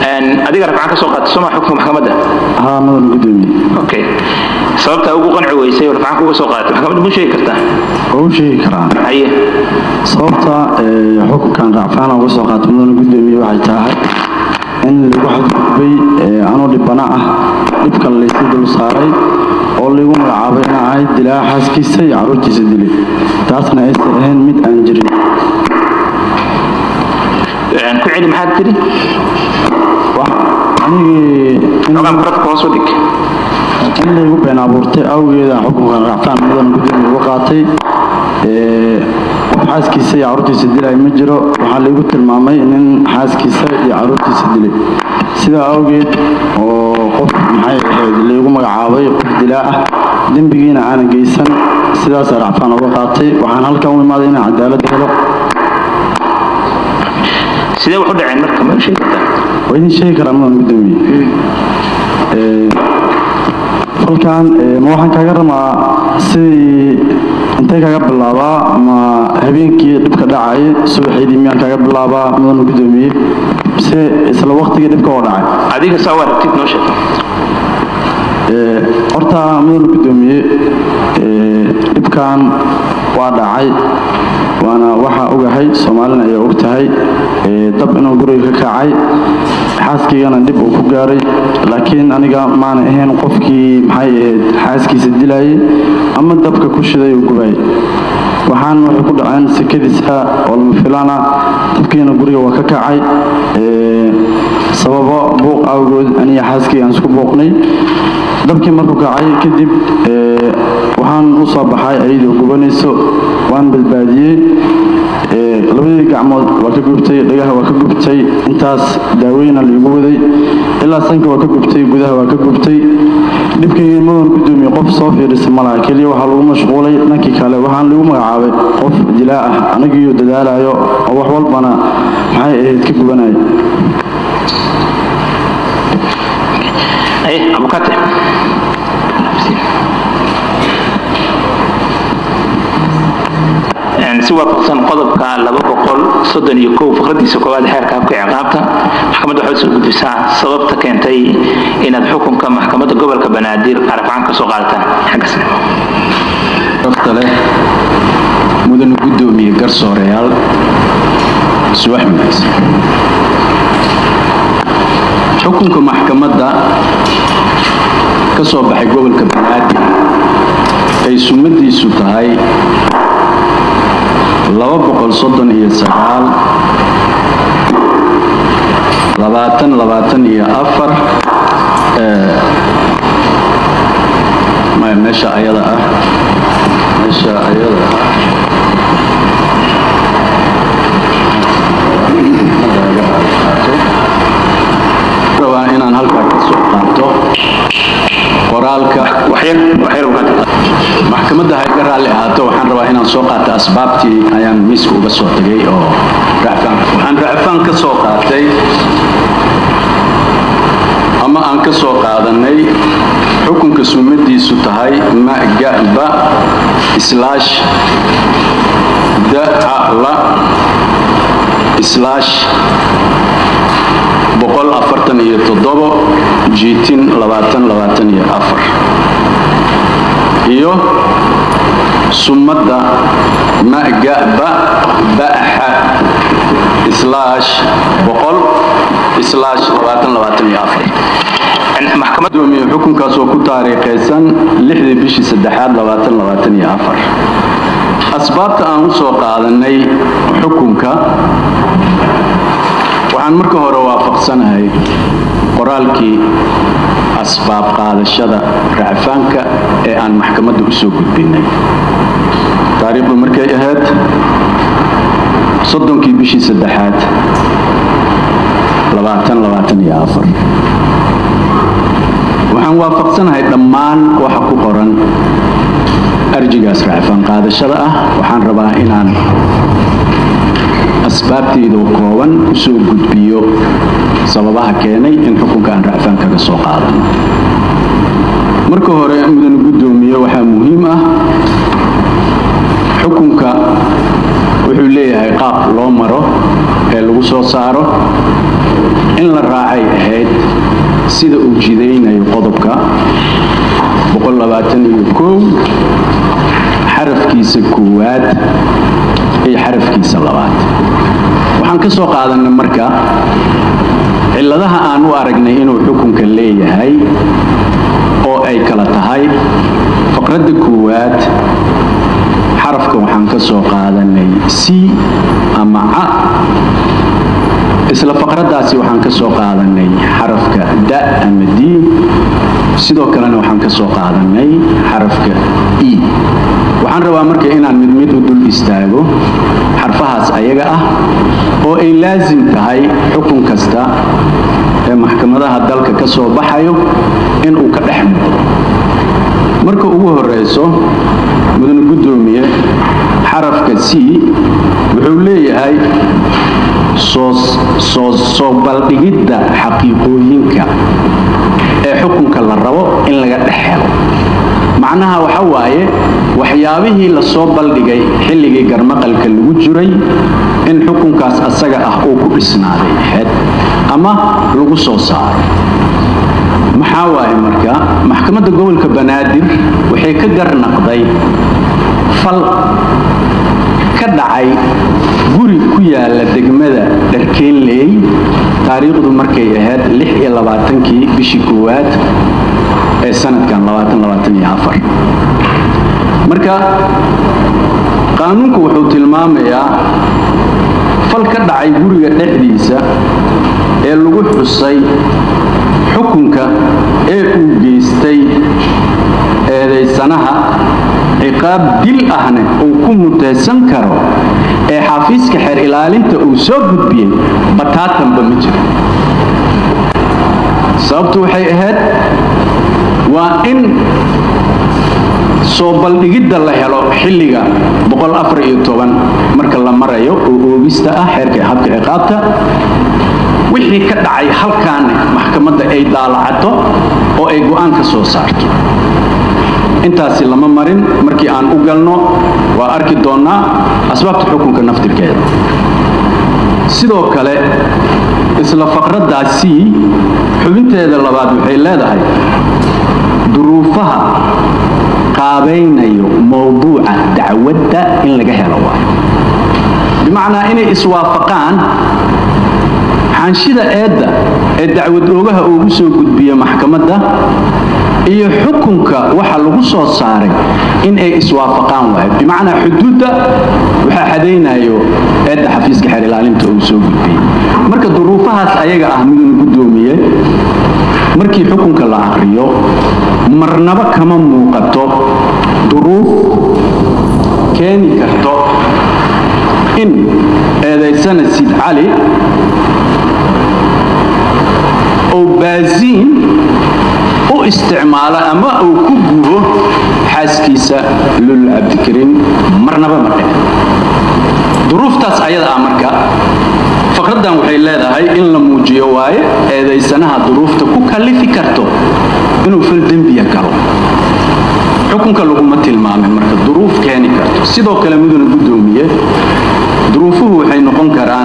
adiga rafcaan ka soo qaatay soma xukunka maxkamadda haa mudan gudoomiye okay sababta ugu qanci weysay oo rafcaan kuga soo qaadatay maxkamadda mu sheegi kartaa waa u sheegi karaa haye sababta ee, xukunkan racfaan uga soo qaatay mudan gudoomiye waxay tahay in lagu xadgudbay ee, anoo dhibana ah dhibka laysi dul saaray oo lagu magacaabay in ahayd dilaa xaaskiisa iyo carruurtiisa dilay taasna aysan ahayn mid aan jirin ku celi maxaad tiri wax anigii in xogaan baradka hoos u dhig in laygu been abuurtay awgeeda xukunkan racfaan mudan gudoomiye uga qaatay ee, qof xaaskiisa iyo carruurtiisa dilay ma jiro waxaa laygu tilmaamay nin xaaskiisa iyo carruurtiisa dilay sidaa awgeed oo qof maxay ahayd laygu magacaabay qof dilaa ah dembigiina aanan geysan sidaasa racfaan uga qaatay waxaan halkan u imaaday inaan cadaalad helo sidee wax u dhaceen marka ma sheegi kartaa waa idin sheegi karaa mudan gudoomiye Ee, falkan ee, ma waxaan kaaga rabaa sidii intay kaga bilaabaa ma habeenkii dhibka dhacay subaxeydii miyaan kaga bilaabaa mudan gudoomiye mise isla waqtigii dhibka oo dhacay adiga saa waa rabtid noo sheeg Ee, horta mudan gudoomiye ee, dhibkan waa dhacay waana waxaa ogahay soomaalina ayaa og tahay ee, dab inuu guriga ka kacay xaaskiigana dhib uu ku gaaray laakiin aniga maana ahayn qofkii maxay ahayd xaaskiisa dilayay ama dabka ku shiday uu gubayay waxaan waxay ku dhaceen sekadiisa oo lama filana dabkiina guriga waa ka kacay ee, sababo buuq awgood aniga xaaskii aan isku buuqnay dabkii markuu kacay kadib ee, waxaan u soo baxay ayadoo gubanayso waan badbaadiyey ee, labadii gacmood waa ka gubtay dhagaha waa ka gubtay intaas daaweyna laigu waday ilaa sanka waa ka gubtay gudaha waa ka gubtay dhibkii mudan gudoomiye qof soo fiirisa malaha keliya waxaa lagu mashquulay dhankii kale waxaan lagu magacaabay qof dilaa ah anigiiyo dadaalayo oo wax walbana maxay ahayd ka gubanaya haye abukate si waafaqsan qodobka faqradiisa koowaad xeerka habka ciqaabta maxkamadda waxay soo gudbisaa sababta keentay inaad xukunka maxkamadda gobolka banaadir arafcaan ka soo qaadataan xaggas xogta leh mudan gudoomiye garsooreyaal subax wanaagsan xukunka maxkamadda ka soo baxay gobolka banaadir ay sumadiisu tahay labaatan labaatan iyo afar ee, maya meesha ayada ah meesha ayada ah rabaa inaan halkaa ka soo qaato qoraalka waxyar waxyar abukate maxkamadda hayga raalli ahaato waxaan rabaa inaan soo qaato asbaabtii ayaan miiska uga soo tagay oo racfaan waxaan racfaan ka soo qaatay ama aan ka soo qaadanay xukunka sumadiisu tahay magaba islaash dacala islaash boqol afartan iyo toddobo jiitin labaatan labaatan iyo afar iyo sumadda magaba baxa islaash boqol islaash labaatan labaatan iyo afar maxkamad gudoomiye xukunkaas oo ku taariikhaysan lixdii bishii saddexaad labaatan labaatan iyo afar asbaabta aan u soo qaadanay xukunka waxaan marka hore waafaqsanahay qoraalkii asbaab qaadashada racfaanka ee aan maxkamadda u soo gudbinay taariikhdu markay ahayd soddonkii bishii saddexaad labaatan labaatan iyo afar waxaan waafaqsanahay dhammaan waxa ku qoran arjigaas racfaan qaadashada ah waxaan rabaa inaan asbaabteedoo kooban u soo gudbiyo sababaha keenay in xukunka aan racfaan kaga soo qaadano marka hore mudan gudoomiye waxaa muhiim ah xukunka wuxuu leeyahay qaab loo maro ee lagu soo saaro in la raacay ahayd sida uu jidaynayo qodobka xarafkiisa koowaad iyo xarafkiisa labaad waxaan ka soo qaadanay marka cilladaha aan u aragnay inuu xukunka leeyahay oo ay kala tahay faqradda koowaad xarafka waxaan ka soo qaadanay c ama ca isla faqraddaasi waxaan ka soo qaadanay xarafka da ama d sidoo kalena waxaan ka soo qaadanay xarafka e waxaan rabaa marka inaan mid mid u dul istaago xarfahaas ayaga ah oo ay laasim tahay xukun kasta ee maxkamadaha dalka ka soo baxayo inuu ka dhex muuqdo marka ugu horeyso mudane guddoomiye xarafka c wuxuu leeyahay soo baldhigidda xaqiiqooyinka ee xukunka la rabo in laga dhex helo macnaha waxa waaye waxyaabihii la soo baldhigay xilligii garmaqalka lagu jiray in xukunkaas asaga ah uu ku dhisnaaday ahayd ama lagu soo saaray maxaa waaye marka maxkamadda gobolka banaadir waxay ka garnaqday fal ka dhacay guri ku yaala degmada dharkeenley taariikhdu markay ahayd kii bishii koowaad ee sanadkan marka qaanuunku wuxuu tilmaamayaa fal ka dhacay guriga dhexdiisa ee lagu xusay xukunka ee uu geystay eedaysanaha ciqaab dil ahne uu ku mutaysan karo ee xafiiska xeer ilaalinta uu soo gudbiyey bataatanba ma jiro sababtu waxay ahayd waa in soo baldhigidda la helo xilliga marka la marayo oo oogista ah xeerka habka ciqaabta wixii ka dhacay halkaane maxkamadda ay daalacato oo ay go'aan ka soo saarto intaasi lama marin markii aan u galno waa arki doonnaa asbaabta xukunka naftirkeeda sidoo kale isla faqraddaasi xubinteeda labaad waxay leedahay duruufaha qaabaynayo mowduuca dacwadda in laga helo waayo bimacnaa inay iswaafaqaan xaanshida eedda ee dacwad oogaha ugu soo gudbiya maxkamadda iyo xukunka waxa lagu soo saaray in ay iswaafaqaan waayo bimacnaa xuduudda waxaa xadaynayo eedda xafiiska xeer ilaalinta uu soo gudbiyey marka duruufahaas ayaga ah midun guddoomiye markii xukunka la aqriyo marnaba kama muuqato duruuf keeni karto in eedaysana sid cali oo baasiin u isticmaalo ama uu ku gubo xaaskiisa lul cabdikariin marnaba ma dhicin duruuftaas ayada ah marka faqraddan waxay leedahay in la muujiyo waaye eedaysanaha duruufta ku kallifi karto inuu fal dembiya galo xukunka laguma tilmaamin marka duruuf keeni karto sidoo kale muduna guddoomiye duruufuhu waxay noqon karaan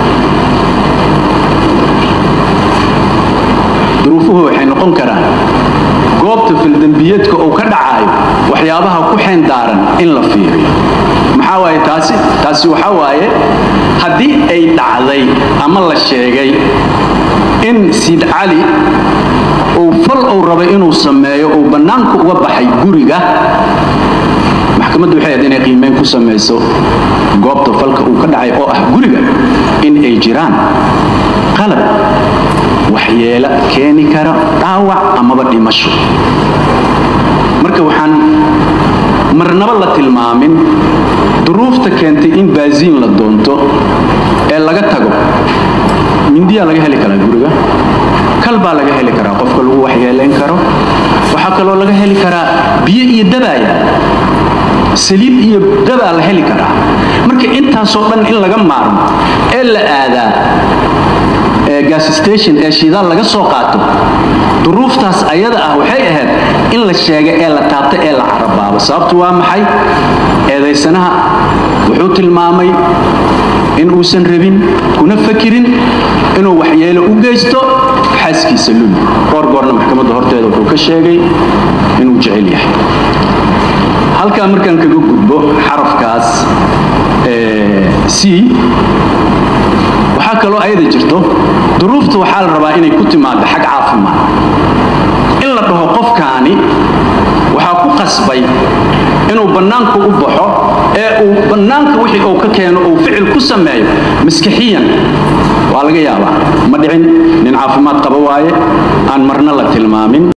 duruufuhu waxay noqon karaan goobta fildembiyeedka uu ka dhacaayo waxyaabaha ku xeen daaran in la fiiriyo maxaa waaye taasi taasi waxaa waaye haddii ay dhacday ama la sheegay in siid cali uu fal uu rabay inuu sameeyo uu bannaanka uga baxay guriga maxkamaddu waxay ahayd inay qiimeyn ku samayso goobta falka uu ka dhacay oo ah guriga in ay jiraan qalab waxyeelo keeni kara dhaawac amaba dhimasho marka waxaan marnaba la tilmaamin duruufta keentay in baasiin la doonto ee laga tago mindiyaa laga heli karaa guriga kal baa laga heli karaa qofka lagu waxyeelayn karo waxaa kaloo laga heli karaa biyo iyo dabaaya saliid iyo dabaa la heli karaa marka intaasoo dhan in laga maarmo ee la aadaa gas station ee shidaal laga soo qaato duruuftaas ayada ah waxay ahayd in la sheega ee la taabta ee la carabaabo sababtu waa maxay eedaysanaha wuxuu tilmaamay in uusan rabin kuna fakirin inuu waxyeelo u geysto xaaskiisa luli goor goorna maxkamadda horteeda wuxuu ka sheegay inuu jecel yahay halkaa markaan kaga gudbo xarafkaas c waxaa kaloo ayada jirto duruufta waxaa la rabaa inay ku timaado xag caafimaad in la dhaho qofkaani waxaa ku qasbay inuu bannaanku u baxo ee uu bannaanka wixii uu ka keeno uu ficil ku sameeyo maskixiyan waa laga yaabaa ma dhicin nin caafimaad qaba waaye aan marna la tilmaamin